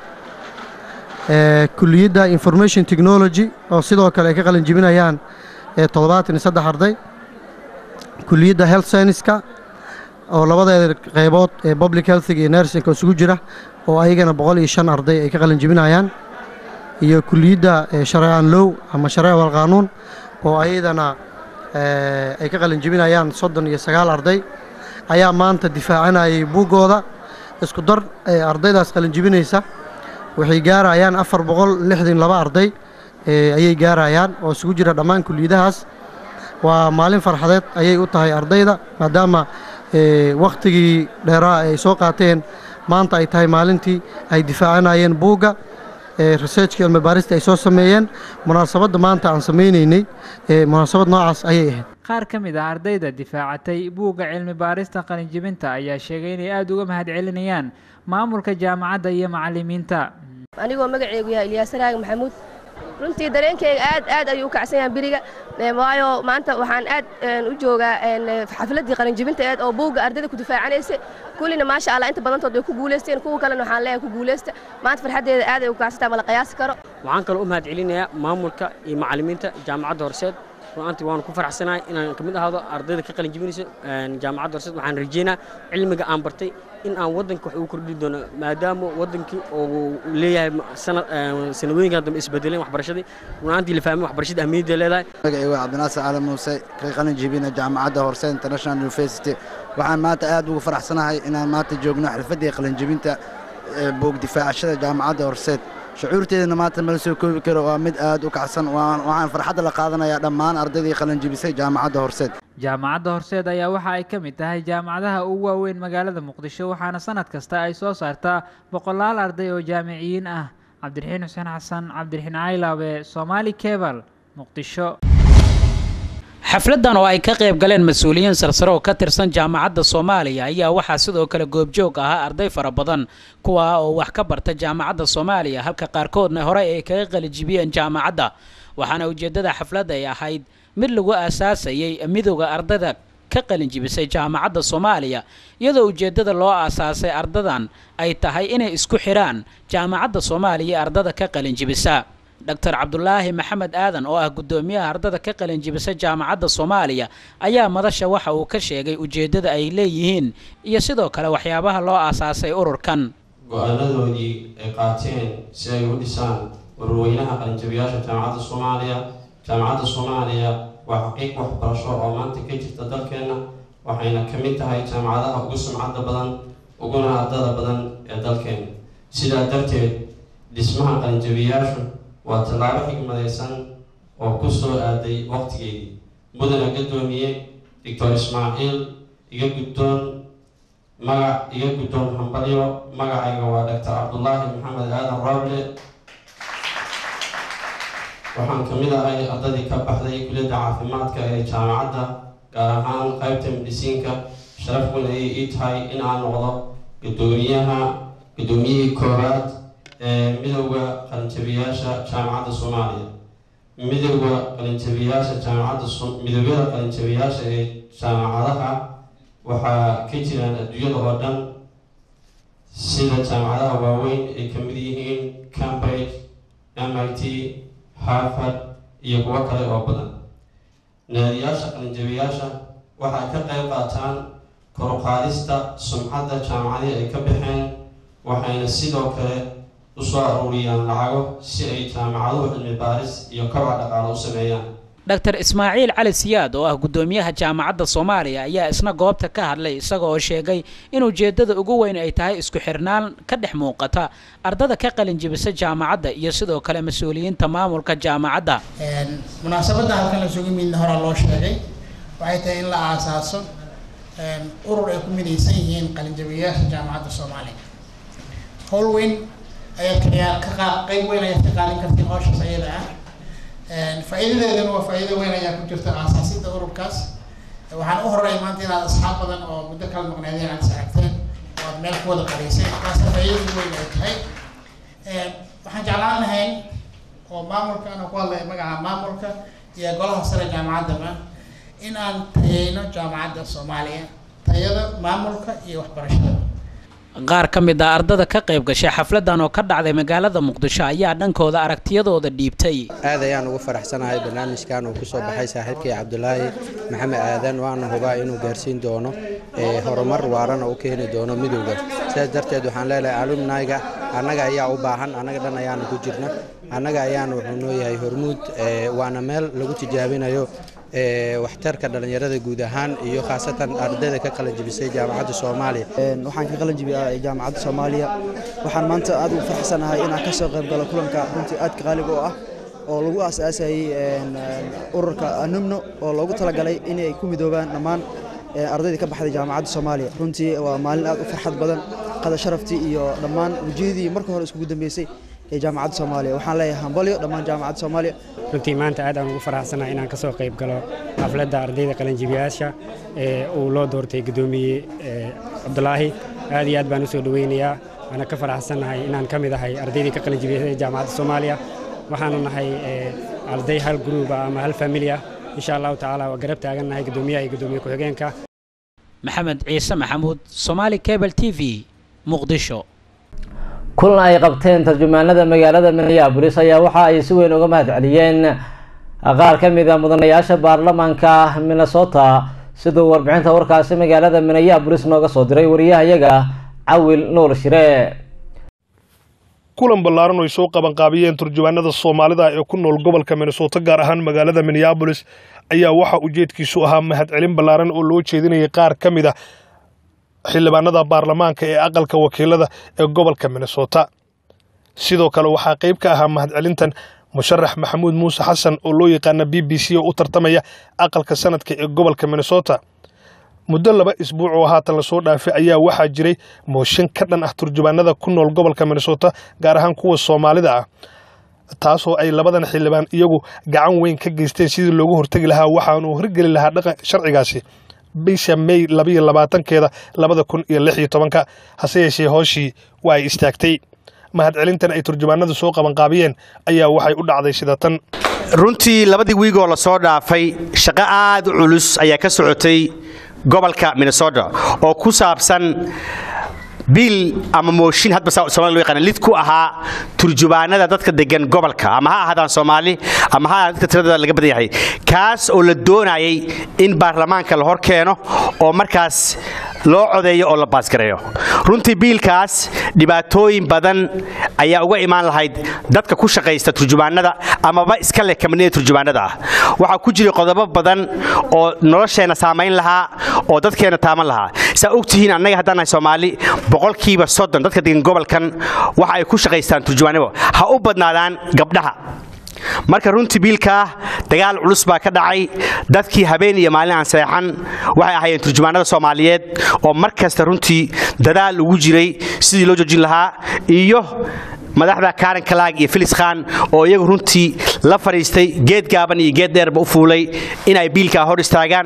kuliyadda information technology oo sidoo kale ay ka qalin jibinayaan toddobaatan iyo saddex arday kuliyadda health scienceska oo labadeeda qaybood ee public healthiga iyo nursingka isugu jira oo ayagana boqol iyo shan arday ay ka qalin jibinayaan iyo kuliyadda shareecan low ama shareec wal qaanuun oo ayadana ay ka qalin jibinayaan soddon iyo sagaal arday ayaa maanta difaacanayay buuggooda isku dar ardaydaas qalin jibinaysa waxay gaarayaan afar boqol lixdan laba arday ayay gaarayaan oo isugu jira dhammaan kuliyadahaas waa maalin farxadeed ayay u tahay ardayda maadaama wakhtigii dheeraa ay soo qaateen maanta ay tahay maalintii ay difaacanayeen buugga researchka cilmi baarista ay soo sameeyeen munaasabadda maanta aan samaynaynay munaasabad noocaas ayay ahayd qaar ka mid ah ardayda difaacatay buugga cilmi baarista qalinjibinta ayaa sheegay inay aada uga mahadcelinayaan maamulka jaamacadda iyo macalimiinta anigoo magaceygu yahay ilyaas raag maxamuud runtii dareenkeyga aad aad ayuu u kacsan yahay beriga waayo maanta waxaan aad u joogaa xafladdii qalinjibinta eed oo buugga ardayda ku difaacanaysa kullina maasha allah inta badantood way ku guulaysteen kuwa kalena waxaan leeyahay ku guulaysta maanta farxaddeeda aad ay u kacsantahay mala qiyaasi karo waxaan kaloo u mahad celinayaa maamulka iyo macallimiinta jaamacadda horseed runtii waanu ku faraxsanahay inaan ka mid ahaado ardayda ka qalin jibinayso jaamacadda horseed waxaan rajeynaa cilmiga aan bartay in aan waddanka wax ugu kordhi doono maadaama waddankii uu leeyahay sanadooyinkan dambe isbedeleen waxbarashadii runaantii la fahmay waxbarashada ahmiyadda leedahay magacaygu waa cabdinaasir cali muuse ka qalin jibina jaamacadda horseed international university waxaan maanta aad ugu faraxsanahay inaan maanta joogno xirfaddii qalin jibinta buug difaacashada jaamacadda horseed shucuurteedana maanta mala soo koobi karo waa mid aad u kacsan waxaan farxadda la qaadanayaa dhammaan ardaydii qalinjibisay jaamacadda horseed jaamacadda horseed ayaa waxa ay ka mid tahay jaamacadaha ugu waaweyn magaalada muqdisho waxaana sanad kasta ay soo saartaa boqolaal arday oo jaamiciyiin ah cabdiraxiin xuseen xasan cabdiraxiin caylaabe somaali kebal muqdisho xafladdan oo ay ka qayb galeen mas-uuliyiin sarsare oo ka tirsan jaamacadda soomaaliya ayaa waxaa sidoo kale goobjoog ahaa arday fara badan kuwa oo wax ka barta jaamacadda soomaaliya halka qaarkoodna horey ay kaga qalijibiyeen jaamacadda waxaana ujeeddada xafladda ay ahayd mid lagu aasaasayay midowda ardayda ka qalinjibisay jaamacadda soomaaliya iyadoo ujeeddada loo aasaasay ardadan ay tahay inay isku xidhaan jaamacadda soomaaliya ee ardada ka qalinjibisa dr cabdulaahi maxamed aadan oo ah guddoomiyaha ardada ka qalinjibisa jaamacadda soomaaliya ayaa madasha waxa uu ka sheegay ujeeddada ay leeyihiin iyo sidoo kale waxyaabaha loo aasaasay ururkan go-aanadoodii ay qaateen si ay u dhisaan warweynaha qalinjabiyaasha jaamacadda soomaaliya jaamacadda soomaaliya waa xaqiiq waxbarasho oo maanta ka jirta dalkeenna waxayna ka mid tahay jaamacadaha ugu sumcadda badan uguna ardada badan ee dalkeena sidaa darteed dhismaha qalinjabiyaashu waa tallaabo xigmadaysan oo ku soo aaday waqtigeedii mudana gaddoomiye doctor ismaaciil iga guddoon magac iga guddoon hambalyo magacayga waa doctor cabdulaahi maxamed aadan rooble waxaan ka mid ahay ardadii ka baxday kulliyadda caafimaadka ee jaamacadda gaar ahaan qaybta medisiinka sharaf weyn ayay ii tahay in aan noqdo guddoomiyaha guddoomiyihii koowaad ee midowda qalinjabiyaasha jaamacadda soomaaliya midowda qalinjabiyaasha jaamacadda midowyada qalinjabiyaasha ee jaamacadaha waxaa ka jiraan adduunyada oo dhan sida jaamacadaha waaweyn ay ka mid yihiin cambridge m i t harvard iyo kuwo kale oo badan naadiyaasha qalinjabiyaasha waxay ka qayb qaataan koruqaadista sumcadda jaamacadii ay ka baxeen waxayna sidoo kale usoo aruuriyaan lacago si ay jaamacaduhu cilmi baaris iyo kobaca dhaqaale u sameeyaan dr ismaaciil cali siyaad oo ah guddoomiyaha jaamacadda soomaaliya ayaa isna goobta ka hadlay isaga oo sheegay in ujeeddada ugu weyn ay tahay isku xirnaan ka dhex muuqata ardada ka qalinjibisa jaamacadda iyo sidoo kale mas-uuliyiinta maamulka jaamacadda munaasabadda halkan la sugu midna horaa loo sheegay waxay tahay in la aasaaso urur ay ku midaysan yihiin qalinjabiyayaasha jaamacadda soomaaliya howl weyn ayaad ka ka qayb weyn ayaad ka qaadan kartiin howshaas ayada ah faa'iidadeedana waa faa'iido weyn ayaa ku jirta aasaasidda ururkaas waxaan u horeey maanta inaad asxaab badan oo muddo kala maqneedeen aad is aragteen oo aad meel ku wada qadayseen taasa faa'iidada weyn ay tahay waxaan jeclaan lahayn oo maamulka anoo ku hadlaya magaca maamulka iyo golaha sare jaamacaddaba in aan tayeyno jaamacadda soomaaliya tayada maamulka iyo waxbarashada qaar ka mid ah ardada ka qayb gashay xafladan oo ka dhacday magaalada muqdisho ayaa dhankooda aragtiyadooda dhiibtay aad ayaan ugu faraxsanahay barnaamijkan uu kusoo baxay saaxiibkii cabdulaahi maxamed aadan waana hubaa inuu gaarsiin doono horumar waarana u keeni doono midowda sidaas darteed waxaan leelahay alumnayga annaga ayaa u baahan annaga dhan ayaana ku jirna annaga ayaana wuxuu noo yahay hormuud waana meel lagu tijaabinayo waxtarka dhallinyarada guud ahaan iyo khaasatan ardayda ka qalanjibisay jaamacadda soomaaliya waxaan ka qalanjibiyay jaamacadda soomaaliya waxaan maanta aad ugu faraxsanahay inaan ka soo qayb galo kulanka runtii aadka qaaliga oo ah oo lagu aasaasayay ururka anumno oo loogu talagalay inay ku midoobaan dhammaan ardayda ka baxday jaamacadda soomaaliya runtii waa maalin aad u farxad badan qada sharaftii iyo dhammaan wejiyadii marka hore iskugu dambeysay ee jaamacadda soomaaliya waxaan leeyahay hambalyo dhammaan jaamacadda soomaaliya runtii maanta aad aan ugu faraxsanahay inaan ka soo qayb galo xafladda ardayda qalinjibiyaasha ee uu loo doortay guddoomiye cabdulaahi aad iyo aad baan u soo dhoweynayaa waana ka faraxsanahay inaan ka mid ahay ardaydii ka qalinjibiyay jaamacadda soomaaliya waxaanu nahay arday hal gruuba ama hal famili ah insha allahu tacaala waa garab taagannahay guddoomiyaha iyo guddoomiye ku-xigeenka maxamed ciise maxamuud somaali cable t v muqdisho kulan ay qabteen tarjumaanada magaalada minneabolis ayaa waxa ay si weyn uga mahad celiyeen qaar ka mid a mudanayaasha baarlamaanka minnesota siduu warbixinta warkaasi magaalada minneabolis nooga soo diray wariyahayaga cawil nuur shire kulan ballaaran oo ay soo qabanqaabiyeen turjumaanada soomaalida ee ku nool gobolka minnesota gaar ahaan magaalada minneabolis ayaa waxa ujeedkiisu ahaa mahadcelin ballaaran oo loo jeedinayay qaar ka mid a xildhibaanada baarlamaanka ee aqalka wakiilada ee gobolka minnesota sidoo kale waxaa qayb ka ahaa mahadcelintan musharax maxamuud muuse xasan oo loo yaqaana b b c oo u tartamaya aqalka sanadka ee gobolka minnesota muddo laba isbuuc oo haatan lasoo dhaafay ayaa waxaa jiray mooshin ka dhan ah turjubaanada ku nool gobolka minnesota gaar ahaan kuwa soomaalida ah taasoo ay labadan xildhibaan iyagu gacan weyn ka geysteen sidii loogu hortegi lahaa waxaanuu horgeli lahaa dhaqan sharcigaasi bisha may labayo labaatankeeda labada kun iyo lix iyo tobanka hase yeeshee hooshii waa ay istaagtay mahadcelintan ay turjumaanadu soo qabanqaabiyeen ayaa waxay u dhacday sida tan runtii labadii wiigoo la soo dhaafay shaqo aad u culus ayaa ka socotay gobolka minnesota oo ku saabsan biil ama mooshin hadba soomali loo yaqaan lid ku ahaa turjubaanada dadka degan gobolka ama ha ahaadaan soomaali ama ha ahaadaan dadka tiradooda laga badan yahay kaas oo la doonayay in baarlamaanka la hor keeno oo markaas loo codeeyo oo la baasgareeyo runtii biilkaas dhibaatooyin badan ayaa uga imaan lahayd dadka ku shaqaysta turjubaanada amaba iska leh kamanida turjubaanada ah waxaa ku jiray qodobo badan oo nolosheenna saamayn lahaa oo dadkeenna taaman lahaa saa ogtihiin annaga haddaan nahay soomaali boqolkiiba soddon dadka degan gobolkan waxa ay ku shaqaystaan turjubaanimo ha u badnaadaan gabdhaha marka runtii biilkaa dagaal culus baa ka dhacay dadkii habeen iyo maalin aan seexan waxay ahaayeen turjumaanada soomaaliyeed oo mar kasta runtii dadaal ugu jiray sidii loo joojin lahaa iyo madaxda karen kalaag iyo filis khan oo iyagu runtii la fadhiistay geed gaaban iyo geed dheerba u fuulay inay biilkaa hor istaagaan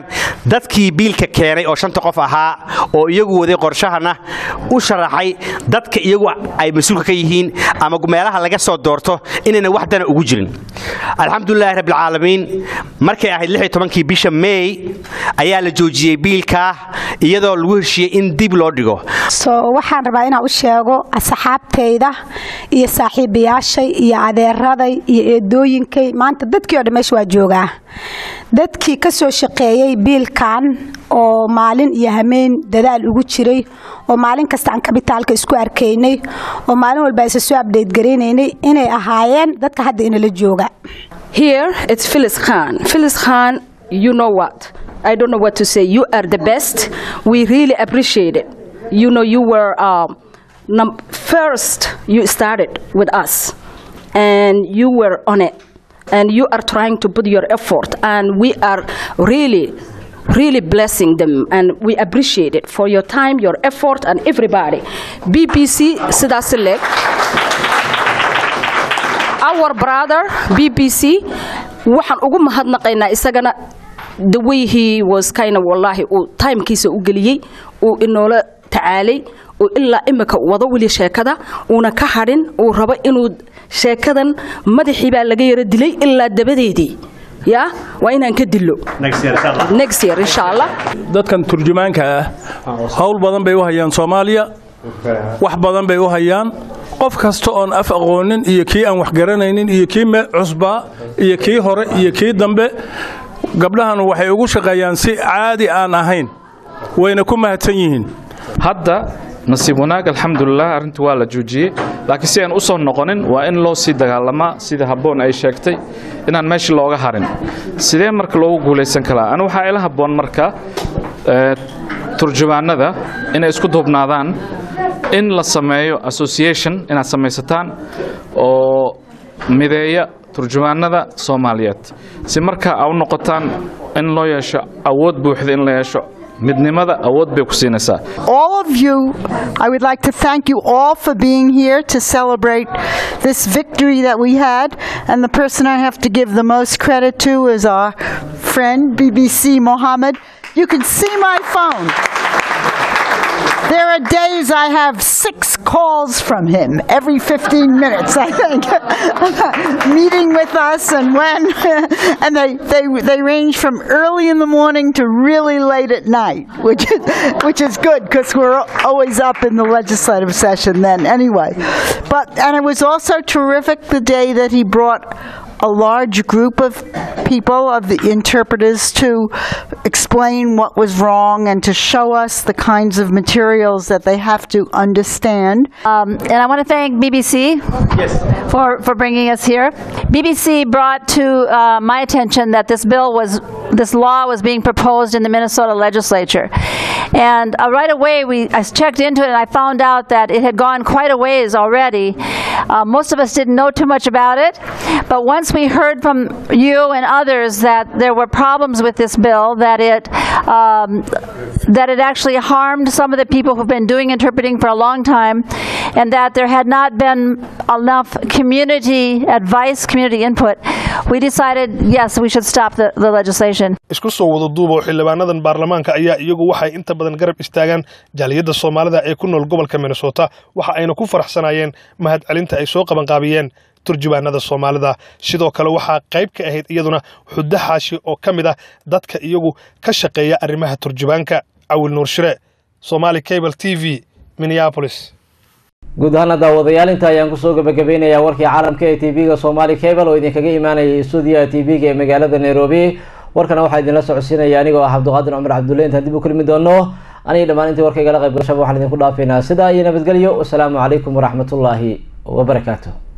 dadkii biilka keenay oo shanta qof ahaa oo iyagu waday qorshahana u sharaxay dadka iyagu ay mas-uulka ka yihiin ama meelaha laga soo doorto inayna wax dana ugu jirin alxamdulilaahi rabbilcaalamiin markay ahayd lix iyo tobankii bisha may ayaa la joojiyey biilkaa iyadoo lagu heshiiyey in dib loo dhigo so waxaan rabaa inaan u sheego asxaabtayda iyo saaxiibayaashay iyo adeeraday iyo eedooyinkay maanta dadkii oo dhan meesha waa joogaa dadkii ka soo shaqeeyey biilkan oo maalin iyo hameen dadaal ugu jiray oo maalin kasta aan kabitaalka isku arkaynay oo maalin walba isa soo abdhayt garaynaynay inay ahaayeen dadka hadda inala jooga Here it's Phyllis Khan. Phyllis Khan, you know what? I don't know what to say. You are the best. We really appreciate it. You know, you were um, num- first. You started with us, and you were on it, and you are trying to put your effort, and we are really. Really blessing them, and we appreciate it for your time, your effort, and everybody. BBC sidaas leg our brother BBC waxaan ugu mahadnaqaynaa isagana the way he was kind of wallahi uu timekiisa u geliyey uu inoola tacaalay uu ilaa imika wado weli sheekada uuna ka hadhin uu rabo inuu sheekadan madaxii baa laga yara dilay ilaa dabadeedii ya waa inaan ka dilo next year insha allah dadkan turjumaanka ah howl badan bay u hayaan soomaaliya wax badan bay u hayaan qof kasta oon af aqoonin iyo kii aan wax garanaynin iyo kii me cusbaa iyo kii hore iyo kii dambe gabdhahanu waxay ugu shaqeeyaan si caadi aan ahayn wayna ku mahadsan yihiin hadda nasiib wanaag alxamdulilah arrinta waa la joojiyey laakiin si aan u soo noqonin waa in loo sii dagaalamaa sida habboon ay sheegtay inaan meesha looga harin sidee marka loogu guulaysan karaa ani waxaa ila habboon marka turjumaanada inay isku duubnaadaan in la sameeyo association inaad samaysataan oo mideeya turjumaanada soomaaliyeed si marka a u noqotaan in loo yeesho awood buuxda in la yeesho midnimada awood bay ku siinaysaa all of you, I would like to thank you all for being here to celebrate this victory that we had. And the person I have to give the most credit to is our friend, BBC Mohammed. You can see my phone. There are days I have six calls from him every 15 minutes, I think, meeting with us, and when, and they, they, they range from early in the morning to really late at night, which is, which is good because we're always up in the legislative session then anyway. But, and it was also terrific the day that he brought a large group of people, of the interpreters, to explain what was wrong and to show us the kinds of materials that they have to understand. Um, and I want to thank BBC for, for bringing us here. BBC brought to uh, my attention that this bill was, this law was being proposed in the Minnesota legislature. And uh, right away, we, I checked into it and I found out that it had gone quite a ways already. Uh, most of us didn't know too much about it, but once we heard from you and others that there were problems with this bill, that it um, that it actually harmed some of the people who've been doing interpreting for a long time, and that there had not been enough community advice, community input, we decided yes, we should stop the, the legislation. isku soo wada duuba oo xildhibaanadan baarlamaanka ayaa iyagu waxay inta badan garab istaagaan jaaliyadda soomaalida ee ku nool gobolka minnesota waxa ayna ku faraxsanayeen mahadcelinta ay soo qabanqaabiyeen turjubaanada soomaalida sidoo kale waxaa qayb ka ahayd iyaduna xuddo xaashi oo ka mid ah dadka iyagu ka shaqeeya arrimaha turjubaanka cawil nuur shire somali cable t v minneapolis guud ahaana daawadayaal inta ayaan kusoo gabagabeynayaa warkii caalamka ee tv-ga somali cable oo idinkaga imaanayay stuudiyaha tv-ga ee magaalada nairobi warkana waxaa idinla socodsiinaya anigoo ah cabdiqaadir cumar cabdulle intaan dib u kulmi doono aniga dhammaan intii warkaygala qayb gashaba waxaan idinku dhaafaynaa sidaa iyo nabadgelyo wasalaamu calaykum waraxmatullaahi wabarakaatu